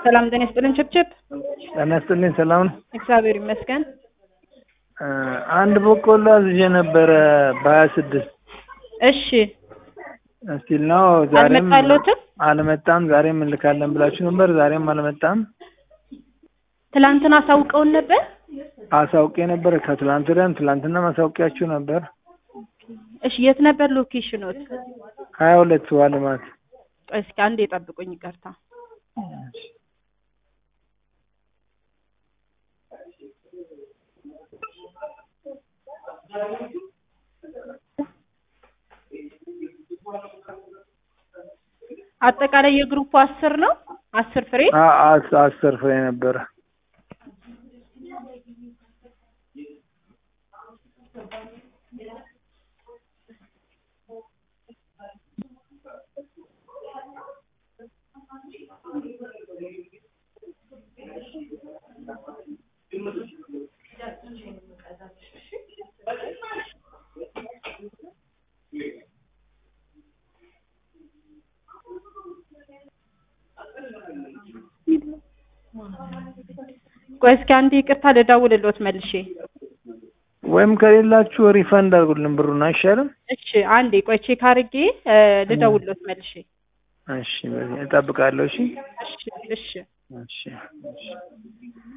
ሰላም ጤና ይስጥልን። ችብችብ ጤና ይስጥልኝ። ሰላም ነው? እግዚአብሔር ይመስገን። እ አንድ በቆሎ አዝዤ ነበረ በሀያ ስድስት እሺ እስቲል ነው። ዛሬም አልመጣልዎትም? አልመጣም። ዛሬም እንልካለን ብላችሁ ነበር። ዛሬም አልመጣም። ትላንትና አሳውቀውን ነበር። አሳውቄ ነበር ከትላንት ወዲያም ትላንትና ማሳውቂያችሁ ነበር። እሺ የት ነበር ሎኬሽኖት? ሀያ ሁለት ውሃ ልማት እስኪ አንዴ የጠብቁኝ፣ ይቅርታ። አጠቃላይ የግሩፕ አስር ነው አስር ፍሬ አ- አስ- አስር ፍሬ ነበረ። ቆይ እስኪ አንዴ ይቅርታ ልደውልልዎት መልሼ። ወይም ከሌላችሁ ሪፈንድ አድርጉልን ብሩን አይሻልም? እሺ አንዴ ቆይ ቼክ አድርጌ እ ልደውልልዎት መልሼ። እሺ በዚህ እጠብቃለሁ። እሺ እሺ እሺ እሺ እሺ